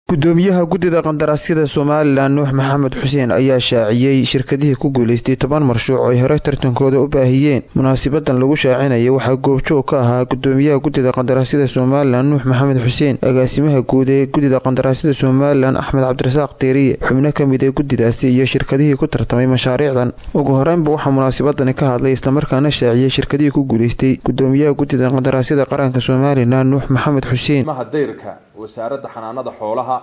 gudoomiyaha guddida qandaraasyada somalilan nuux maxamed xuseen ayaa shaaciyey shirkadihii ku guuleystay toban marshuuc oo ay horey tartankooda u baahiyeen munaasabadan lagu shaacinaya waxaa goobjoog ka ahaa gudoomiyaha guddida qandaraasyada somalilan nuux maxamed xuseen agaasimaha guud ee guddida qandaraasyada somalilan axmed cabdirasaaq deeriye xubno ka mid ee guddidaasi iyo shirkadihii ku tartamay mashaariicdan ugu horeynba waxaa munaasabadani ka hadlay islamarkaana shaaciyey shirkadihii ku guuleystay gudoomiyaha guddida qandaraasyada qaranka somalilan nuux maxamed xuseen dayrka wasaaradda xanaanada xoolaha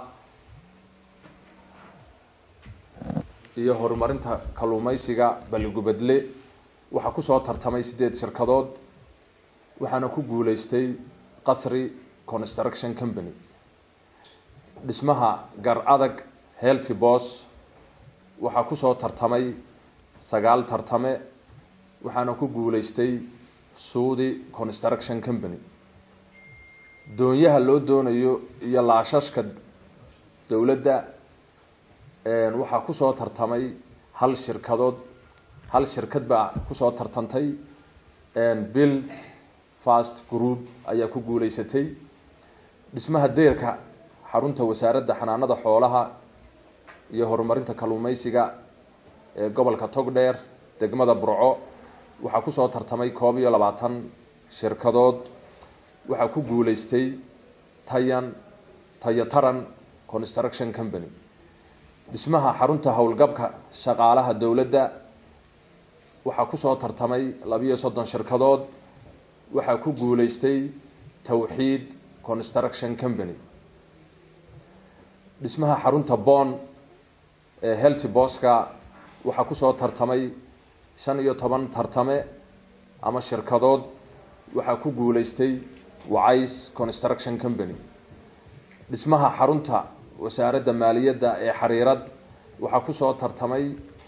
iyo horumarinta kalluumeysiga balligubadle waxaa kusoo tartamay sideed shirkadood waxaana ku guuleystay qasri construction company dhismaha gar adag healthy bos waxaa kusoo tartamay sagaal tartame waxaana ku guuleystay suudi construction company doonyaha loo doonayo iyo laashashka dowladda waxaa kusoo tartamay hal shirkadood hal shirkad baa kusoo tartantay build fast group ayaa ku guuleysatay dhismaha deerka xarunta wasaaradda xanaanada xoolaha iyo horumarinta kalluumeysiga ee gobolka togdheer degmada burco waxaa kusoo tartamay koob iyo labaatan shirkadood waxaa ku guuleystay tayan tayataran construction company dhismaha xarunta howlgabka shaqaalaha dowladda waxaa kusoo tartamay labiyo soddon shirkadood waxaa ku guuleystay tawxiid construction company dhismaha xarunta bon ee healthy boska waxaa kusoo tartamay shan iyo toban tartame ama shirkadood waxaa ku guuleystay wacays construction company dhismaha xarunta wasaaradda maaliyadda ee xariirad waxaa kusoo tartamay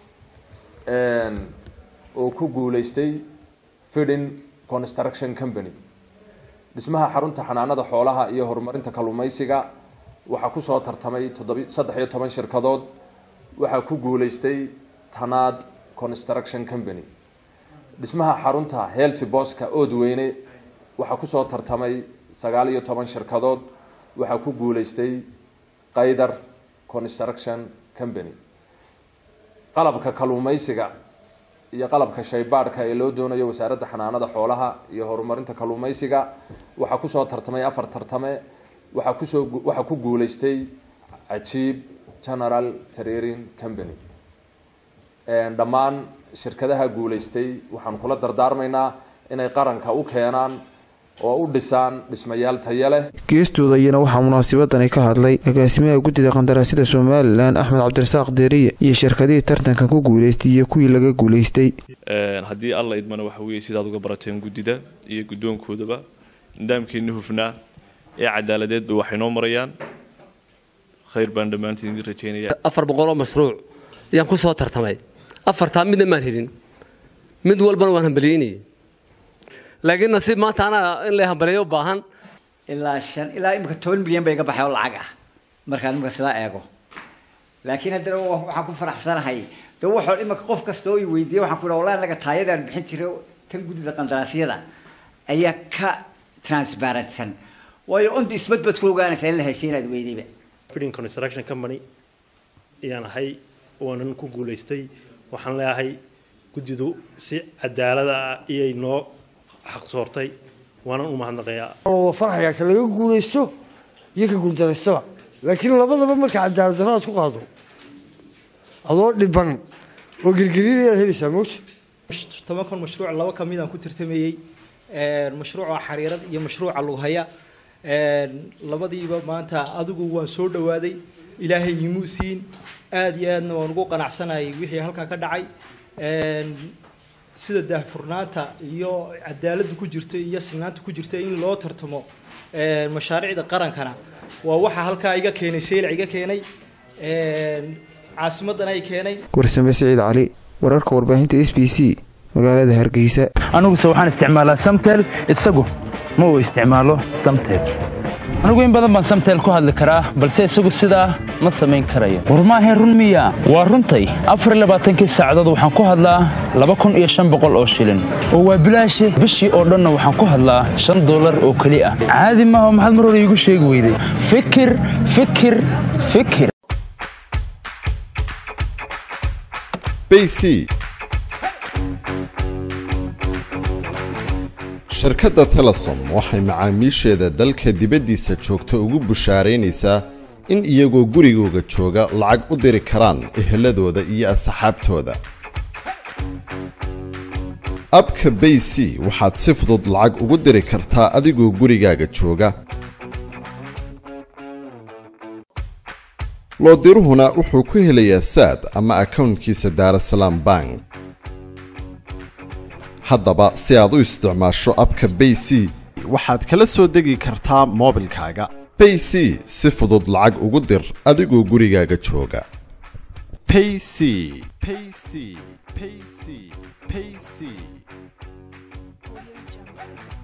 oo ku guuleystay fidin construction company dhismaha xarunta xanaanada xoolaha iyo horumarinta kalluumeysiga waxaa kusoo tartamay toddobi saddex iyo toban shirkadood waxaa ku guuleystay tanaad construction company dhismaha xarunta healthy boska oodweyne waxaa kusoo tartamay sagaal iyo toban shirkadood waxaa ku guuleystay qaydar construction company qalabka kalluumeysiga iyo qalabka shaybaadhka ee loo doonayo wasaaradda xanaanada xoolaha iyo horumarinta kalluumeysiga waxaa kusoo tartamay afar tartame waxaa kusoo waxaa ku guuleystay cajiib general trairing company dhammaan shirkadaha guuleystay waxaan kula dardaarmaynaa inay qaranka u keenaan oo u dhisaan dhismayaal taya leh geestooda iyana waxaa munaasabadani ka hadlay agaasimaha guddida qandaraasyada somalilan axmed cabdirasaaq deeriye iyo shirkadihii tartankan ku guuleystay iyo kuwii laga guuleystay haddii alla idmana waxa weeye sidaad uga barateen guddida iyo guddoonkoodaba nidaamkeenna hufnaa ee cadaaladeedba waxay noo marayaan khayr baan dhammaantiin idin rajeynaya afar boqoloo mashruuc ayaan ku soo tartamay afartaa midna maan helin mid walbana waan hambaliyeynayay laakiin nasiib maanta anaa in la hambaleeyo u baahan ilaa shan ilaa imika toban milyan ba iga baxay oo lacag ah markaan imika sidaa eego laakiin haddana waxaan ku faraxsanahay de waxoo imika qof kasta oo i weydiiyey waxaan ku dhaha wallahi anaga taayadaan bixin jiray tan guddida qandaraasyada ayaa ka transparentsan waayo on the spot baad ku ogaanaysaa in la heshay inaad weydayba fiding construction company ayaan ahay waanan ku guulaystay waxaan leeyahay guddidu si cadaalada ah iyay noo xaqsoortay waanan u mahadnaqayaa waa farxaya ka laga guulaysto iyo ka guuldaraystaba laakiin labadaba marka cadaalad darro aad ku qaado adoo dhiban oo girgiriinayaad helaysaa moogta tobankan mashruuc laba ka midaan ku tartamayey mashruuca xariirad iyo mashruuca lughaya labadiiba maanta adigu waan soo dhawaaday ilaahay imuu siin aada iyo aadna waan ugu qanacsanayay wixii halkaa ka dhacay sida daahfurnaanta iyo cadaaladda ku jirta iyo sinaanta ku jirta in loo tartamo mashaariicda qarankana waa waxa halkaa iga keenay seylac iga keenay caasimadan ay keenay warsame siciid cali wararka warbaahinta s b c magaalada hargeysa aniguse waxaan isticmaalaa samtel isagu ma uu isticmaalo samtel anigu in badan baan samtel ku hadli karaa balse isagu sidaa ma samayn karayo war maahayn run miya waa runtay afarlabaaatankii saacadood waxaan ku hadlaa laba kun iyo shan boqol oo shilin oo waa bilaashe bishii oo dhanna waxaan ku hadlaa shan dollar oo keli ah caadi maaha maxaad mar hore iigu sheegi weyday fikir fikir fikir bc shirkadda telesom waxay macaamiisheeda dalka dibaddiisa joogta ugu bushaaraynaysaa in iyagoo gurigooga jooga lacag u diri karaan eheladooda iyo asxaabtooda abka bay c waxaad si fudud lacag ugu diri kartaa adigoo gurigaaga jooga loodiruhuna wuxuu ku helayaa saad ama akownkiisa daarasalaam bank haddaba si aad u isticmaasho abka bay c waxaad kala soo degi kartaa moobilkaaga bay c si fudud lacag ugu dir adigoo gurigaaga jooga payc payc payc payc